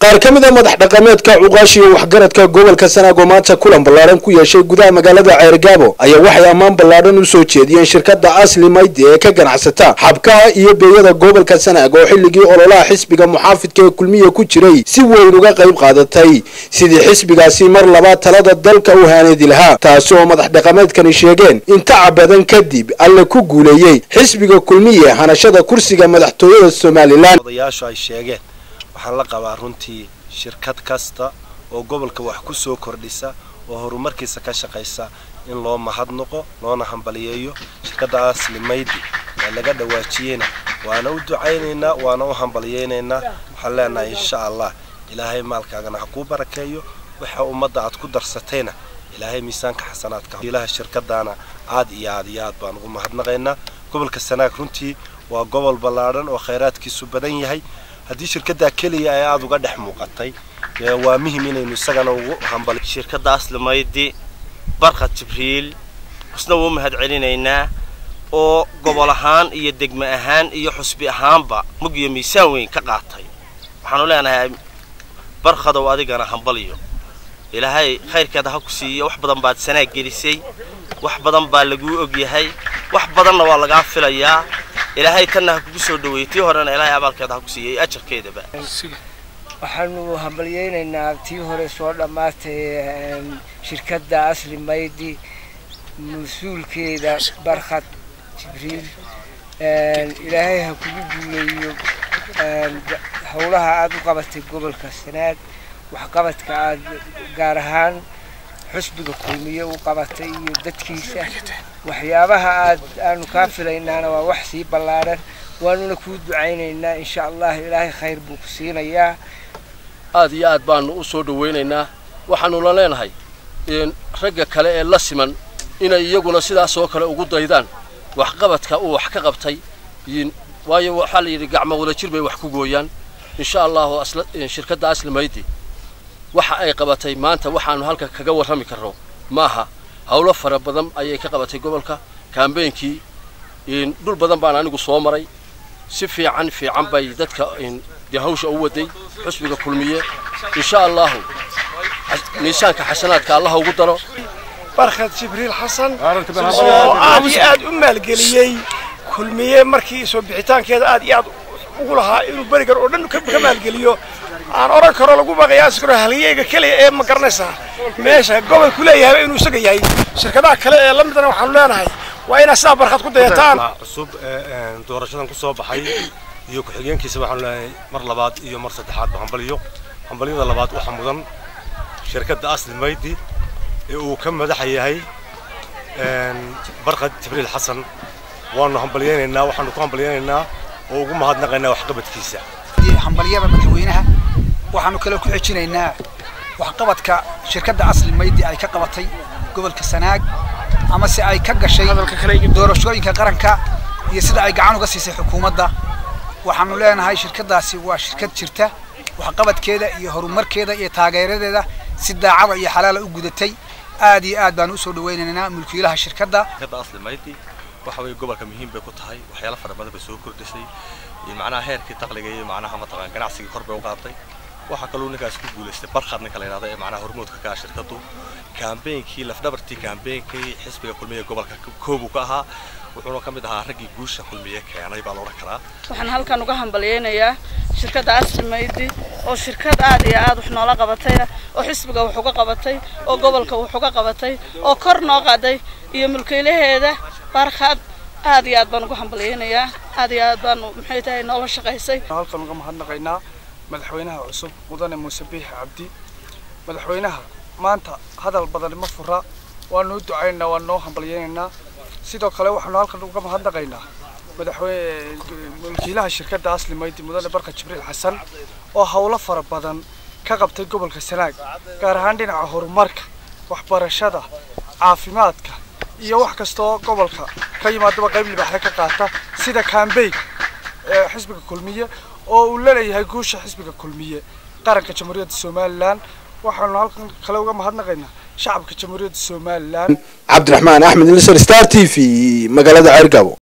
qaar ka mid a madax dhaqameedka cuqaashi iyo waxgaradka gobolka sanaago maanta kulan ballaaran ku yeeshay gudaha magaalada ceergaabo ayaa waxay ammaan ballaadhan u soo jeediyeen shirkadda asli maydi ee ka ganacsata xabkaha iyo beeyada gobolka sanaag oo xilligii ololaha xisbiga muxaafidka ee kulmiya ku jiray si weyn uga qayb qaadatay sidii xisbigaasi mar labaad talada dalka u haaneedi lahaa taasi oo madax dhaqameedkani sheegeen in tacab badan kadib alle ku guuleeyey xisbiga kulmiye hanashada kursiga madaxtooyada somalilan odayaashu ay sheegeen waxaan la qabaa runtii shirkad kasta oo gobolka wax ku soo kordhisa oo horumarkiisa ka shaqaysa in loo mahadnaqo loona hambaliyeeyo shirkadda asli maydi ee laga dhawaajiyeyna waana u ducaynaynaa waana u hambaliyeynaynaa waxaan leenahay insha allah ilaahay maalkaagana ha kuu barakeeyo waxa ummadda aad ku darsatayna ilaahay miisaanka xasanaadka ilaha shirkadaana aad iyo aad iyo aad baan ugu mahadnaqaynaa gobolka sanaag runtii waa gobol ballaadhan oo khayraadkiisu badan yahay haddii shirkaddaa keliya ay aada uga dhex muuqatay waa muhim inaynu isagana ugu hambali shirkadda aslimaydi barkad jibriil isna wuu mahad celinaynaa oo gobol ahaan iyo degme ahaan iyo xusbi ahaanba mug iyo miisaan weyn ka qaatay waxaanu leenahay barkadow adigana hambaliyo ilaahay khayrkeeda ha ku siiyo wax badan baad sanaag gelisay wax badan baa laguu ogyahay wax badanna waa lagaa filayaa ilaahay tanna ha kugu soo dhaweeyey tii horena ilaahay abaalkeeda ha ku siiyey ajarkeedaba waxaanu hambalyeynaynaa tii hore soo dhammaatay shirkadda asli maydi mas-uulkeeda barkhad jibriil ilaahay ha kugu guuleeyo howlaha aada u qabatay gobolka sanaag waxqabadka aada gaar ahaan xusbiga kulmiye u qabatay iyo dadkiisa waxyaabaha aad aanu kaa filaynaana waa wax sii ballaadhan waanuna kuu ducaynaynaa insha allah ilaahay khayr buu ku siinayaa aad iyo aad baanu u soo dhawaynaynaa waxaanula leenahay ragga kale ee la siman inay iyaguna sidaas oo kale ugu daydaan waxqabadka uu wax ka qabtay waayo waxaa la yidhi gacmo wadajir bay wax ku gooyaan insha allahu shirkadda asli maydi waxa ay qabatay maanta waxaanu halka kaga warrami karno maaha howlo fara badan ayay ka qabatay gobolka kaambeynkii dhul badan baan anigu soo maray si fiican fiican bay dadka dee hawsha u waday xusbiga kulmiye insha allahu miisaanka xasanaadka allaha ugu daro barkhad jibriil xasan oo aad iyo aad u maalgeliyey kulmiye markii soo bixitaankeeda aad iyo aad ugu lahaa inuu berigan oo dhan ka maalgeliyo aan oran karo lagu qiyaasi karo halyeyga keliya ee ma garanaysaa meesha gobolku leeyahay inuu isaga yahay shirkadaha kale ee la midana waxaanu leenahay waa inaad sidaa barkhad ku dayataan cusub doorashadan ku soo baxay iyo ku-xigeenkiisa waxaanu leenahay mar labaad iyo mar saddexaad ba hambaliyo hambalyada labaad waxaa mudan shirkadda asli maydi ee uu ka madaxa yahay barkad jibriil xasan waanu hambalyeynaynaa waxaanu ku hambalyeynaynaa oo ugu mahadnaqaynaa waxqabadkiisa hambalyada madaxweynaha waxaanu kale ku xejinaynaa waxqabadka shirkadda asli maydi ay ka qabatay gobolka sanaag ama se ay ka gashay doorashooyinka qaranka iyo sida ay gacan uga siisay xukuumadda waxaanu leenahay shirkaddaasi waa shirkad jirta waxqabadkeeda iyo horumarkeeda iyo taageeradeeda si daacada iyo xalaala u gudatay aad iyo aad baanu usoo dhawaynaynaa mulkiilaha shirkadda waxa weeye gobolka muhiim bay ku tahay waxyaalo fara badan bay soo kordhisay macnaha heerkii taqliga iyo macnaha mataqaan ganacsigii kor bay u qaaday waxaa kaloo ninkaas ku guulaystay barkhad ninka la yidhahdo ee macnaha hormoodka ka ah shirkaddu kaambeynkii lafdhabartii kaambeynkii xisbiga kulmiye gobolka koobu ka ahaa wuxuuna ka mid ahaa raggii guusha kulmiye keenay baa la odhan karaa waxaan halkan uga hambalyeynayaa shirkadda asli maydi oo shirkad aad iyo aad wax noola qabatay oo xisbiga wax uga qabatay oo gobolka wax uga qabatay oo kor noo qaaday iyo mulkiilaheeda barkhad aad iyo aad baan ugu hambalyeynayaa aad iyo aad baanu maxay tahay noola shaqaysay halkan uga mahadnaqaynaa madaxweynaha cusub mudane muuse biixi cabdi madaxweynaha maanta hadal badan ma fura waanu u ducaynaynaa waanu noo hambalyeynaynaa sidoo kale waxaanu halkan uga mahadnaqaynaa madaxweyne mulkiilaha shirkadda asli maydi mudane barka jibriil xasan oo howlo fara badan ka qabtay gobolka sanaag gaar ahaan dhinaca horumarka waxbarashada caafimaadka iyo wax kastoo gobolka ka yimaadaba qayb libaaxda ka qaata sida kaambeyg ee xisbiga kulmiye oo uu laleeyahay guusha xisbiga kulmiye qaranka jamhuuriyadda somalilan waxaanu halkan kale uga mahadnaqaynaa shacabka jamhuuriyadda somalilan cabdiraxmaan axmed nisar star t v magaalada ceergabo